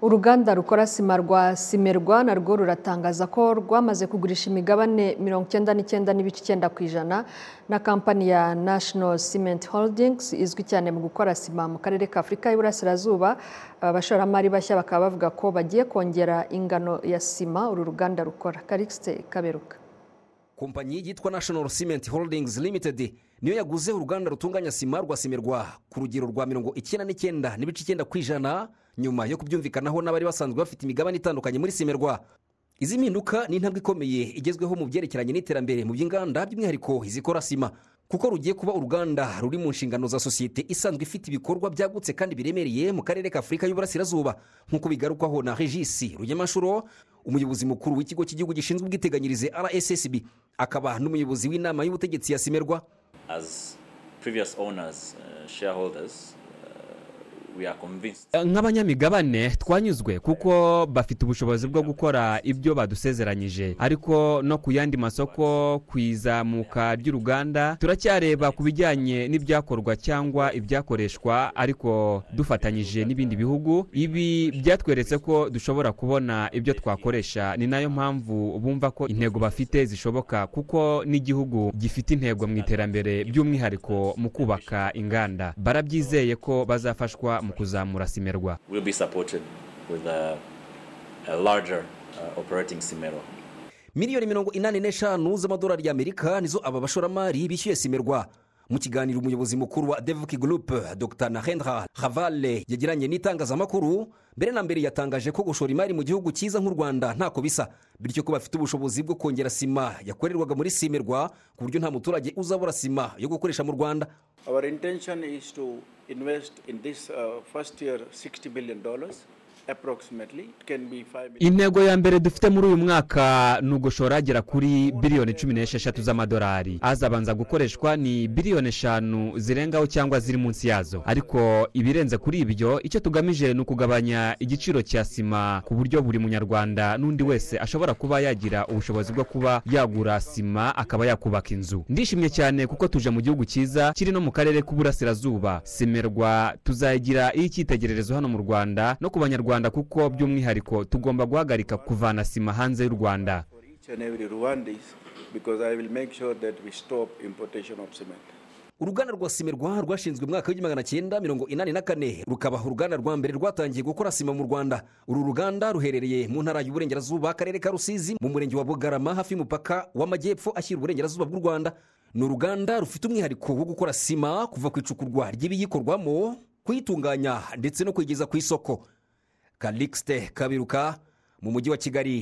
uruganda rukora sima rwa simerwa narwo ruratangaza ko rwamaze kugurisha imigabane mirongo icyenda n'icyenda n'ibice icyenda ku ijana na kampani ya national cement holdings izwi cyane mu gukora sima mu karere ka afurika y'iburasirazuba aba bashoramari bashya bakaba bavuga ko bagiye kongera ingano ya sima uru ruganda rukora karikisite kaberuka kompanyi yitwa national cement holdings limited niyo yaguze uruganda rutunganya sima rwa simerwa ku rugero rwa mirongo icyenda n'icyenda n'ibice icyenda ku ijana nyuma yo kubyumvikanaho n'abari basanzwe bafite imigabane itandukanye muri simerwa izi mpinduka ni intambwe ikomeye igezweho mu byerekeranye n'iterambere mu by'inganda by'umwihariko izikora sima kuko rugiye kuba uruganda ruri mu nshingano za sosiyete isanzwe ifite ibikorwa byagutse kandi biremereye mu karere ka afurika y'uburasirazuba nk'uko bigarukwaho na regisi rugemanshuro umuyobozi mukuru w'ikigo cy'igihugu gishinzwe ubwiteganyirize rssb akaba n'umuyobozi w'inama y'ubutegetsi ya simerwa as previous owners, uh, shareholders, uh, we are convinced nk'abanyamigabane twanyuzwe kuko bafite ubushobozi bwo gukora ibyo badusezeranyije ariko no ku yandi masoko ku izamuka ry'uruganda turacyareba ku bijyanye n'ibyakorwa cyangwa ibyakoreshwa ariko dufatanyije n'ibindi bihugu ibi byatweretse ko dushobora kubona ibyo twakoresha ni nayo mpamvu bumva ko intego bafite zishoboka kuko n'igihugu gifite intego mu iterambere by'umwihariko mu kubaka inganda barabyizeye ko bazafashwa mu kuzamura simerwa will be supported with a, a larger uh, operating Simero. miliyoni mirongo inani n'eshanu z'amadolari y'amerika nizo aba bashoramari bishyuye simerwa mu kiganiro umuyobozi mukuru wa devuki gurupe dr nahendra havale yagiranye n'itangazamakuru mbere na mbere yatangaje ko gushora imari mu gihugu cyiza nk'u rwanda ntako bisa bityo ko bafite ubushobozi bwo kongera sima yakorerwaga muri simerwa ku buryo nta muturage uzabura sima yo gukoresha mu rwanda Our intention is to invest in this uh, first year $60 million approximately. It can be 5 million. intego ya mbere dufite muri uyu mwaka ni ugushora agera kuri biliyoni cumi n'esheshatu z'amadolari azabanza gukoreshwa ni biliyoni eshanu zirengaho cyangwa ziri munsi yazo ariko ibirenze kuri ibyo icyo tugamije ni ukugabanya igiciro cya sima ku buryo buri munyarwanda n'undi wese ashobora kuba yagira ubushobozi bwo kuba yagura sima akaba yakubaka inzu ndishimye cyane kuko tuje mu gihugu cyiza kiri no mu karere k'uburasirazuba simerwa tuzagira iy'icyitegererezo hano mu rwanda no ku banyarwanda kuko by'umwihariko tugomba guhagarika kuvana sima hanze y'u rwanda For each and every Rwandese, because I will make sure that we stop importation of cement. uruganda rwa simerwa rwashinzwe mu mwaka w'igihumbi magana cyenda mirongo inani na kane rukaba uruganda rwa mbere rwatangiye gukora sima mu rwanda uru ruganda ruherereye mu ntara y'uburengerazuba akarere ka rusizi mu murenge wa bugarama hafi y'umupaka w'amajyepfo ashyira uburengerazuba bw'u rwanda ni uruganda rufite umwihariko wo gukora sima kuva ku icukurwa ry'ibiyikorwamo kuyitunganya ndetse no kuyigeza ku isoko kalixte kabiruka mu mujyi wa kigali